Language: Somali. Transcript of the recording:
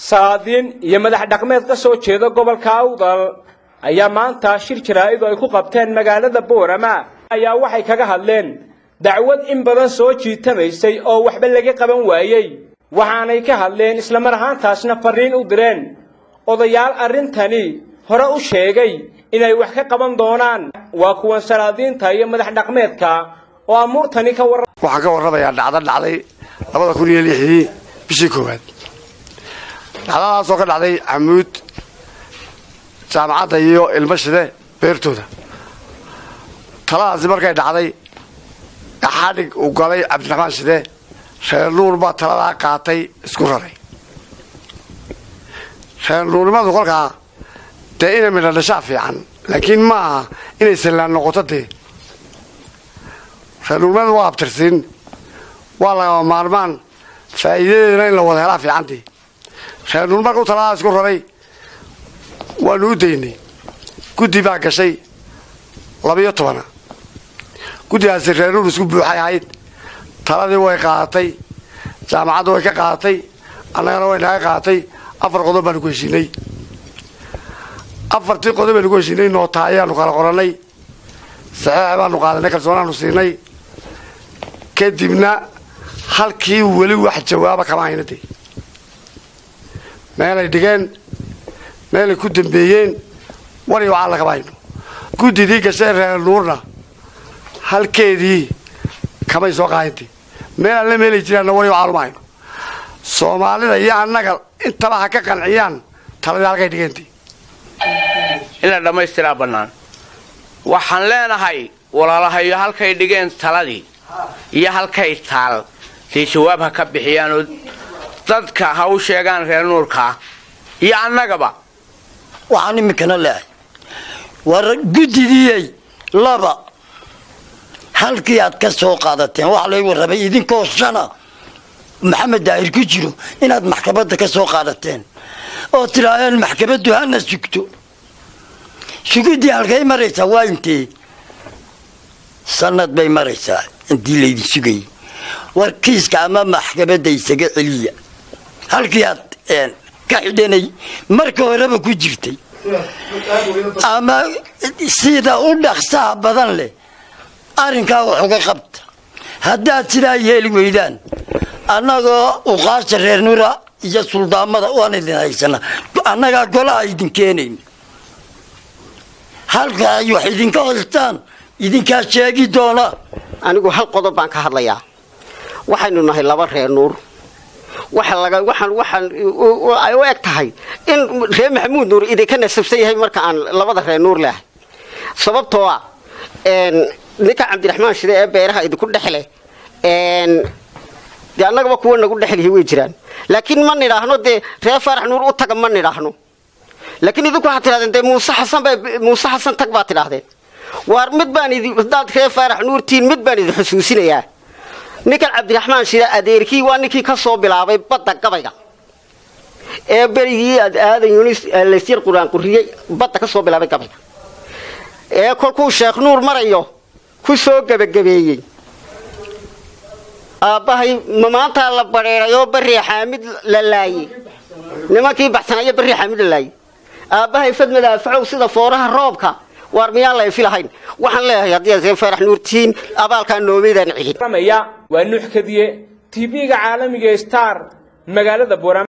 saadiin iyo madax dhaqmeed ka soo jeeda gobolka awdal ayaa maanta shir jaraa'id oo ay ku qabteen magaalada boorama ayaa waxay kaga hadleen dacwad in badan soo jiitamaysay oo waxba laga qaban waayey waxaanay ka hadleen islamar ahaantaasna farriin u direen odayaal arrintani hore u sheegay inay wax ka qaban doonaan waa kuwan salaadiinta iyo madax dhaqmeedka oo amuurtani ka warra waxaan ka warramayaa dhacdo dhacday labada kun iyo lixdii bishii koowaad dhacdadaasoo ka dhacday camuud jaamacadda iyo ilmo shide beertooda taladaasi markay dhacday xadhig uu galay cabdiraxmaan shide reer nuur baa taladaa qaatay isku raray reer nuurnimadu kolkaa dee inay midha dhashaa fiican laakiin ma aha inay sallaan noqoto dee reer nuurnimadu waa abtirsiin waa lagama maarmaan faa'iidadeedana in la wada helaa fiicantii reer nuur markuu taladaa isku raray waanu u daynay guddi baa gashay labiyo tobana guddigaasi reer nuur isku buuxay ahayd taladii way qaadatay jaamacaddu way ka qaadatay annagana way naga qaadatay afar qodob baanu ku heshiinay afartii qodob baynu ku heshiinay noota ayaanu kala qorannay saxeex baanu qaadanay kalsoonaanu siinay kadibna halkii weli wax jawaaba kama hayna dee meelay dhigeen meelay ku dambeeyeen wari waxaa lagama hayno guddidii gashay reer nuurna halkeedii kamay soo qaadintay meel alle meelay jiraanna wari waxaa luma hayno soomaalida iyo annaga intaba ha ka qanciyaan taladii halkay dhigeentay in la dhammaystiraa bannaan waxaan leenahay walaalahayo halkay dhigeen taladii iyo halkay taal dee jawaab ha ka bixiyaanoo dadka ha u sheegaan reer nuurkaa iyo annagaba waxaan iminkana leehay war guddidiyey laba halkii aad ka soo qaadateen waxaa lay warramay idinkoo shana maxamed daahir ku jiro inaad maxkamadda ka soo qaadateen oo tidhaaheen maxkamaddu hana sugto sugiddii halkay maraysaa waa intee sanad bay maraysaa intii laydin sugayay war kiiska ama maxkamadda isaga celiya halkii aad ka xidhanay marka horeba ku jirtay ama sida u dhaqsaha badan leh arrinkaa wax uga qabta haddaad sidaa yeeli weydaan annagoo uqaasha reer nura iyo suldaamada waan idin haysana annagaa golaha idin keenayna halka ay wax idinka haystaan idinkaa sheegi doona anigu hal qodob baan ka hadlayaa waxaynu nahay laba reer nuur waxa laga waxaan waxaan ay u eg tahay in reer maxamuud nuur idinka nasabsan yahay marka aan labada reer nuur leahay sababtoo ah ninka cabdiraxmaan shide ee beeraha idinku dhexle dee annagaba kuwa nagu dhexlihi way jiraan laakiin ma nidhaahno dee reer faarax nuur u taga ma nidhaahno laakiin idinku waxaad tidhahdeen dee muuse xasan ba muuse xasan tag baad tidhaahdeen waar mid baan idi haddaad reer faarax nuurtiin mid baan idin xusuusinayaa ninkan cabdiraxmaan shide adeerkii waa ninkii ka soo bilaabay badda gabayga ee berigii aadan yunis laysyar quraan quriyey badda ka soo bilaabay gabayga ee kolkuu sheekh nuur marayo ku soo gebagabeeyey aabbahay ma maantaa la badheeray oo barri xaamid la laayey nimankii baxsanaya barri xaamid la laayey aabbahay fadmada afacow sida fooraha roobka waar miyaan la ifilahayn waxaan leeyahay haddii aad reer faarax nuurtihiin abaalkaa noomeydaan celin waa nuux kadiye tv-ga caalamiga star magaalada boorama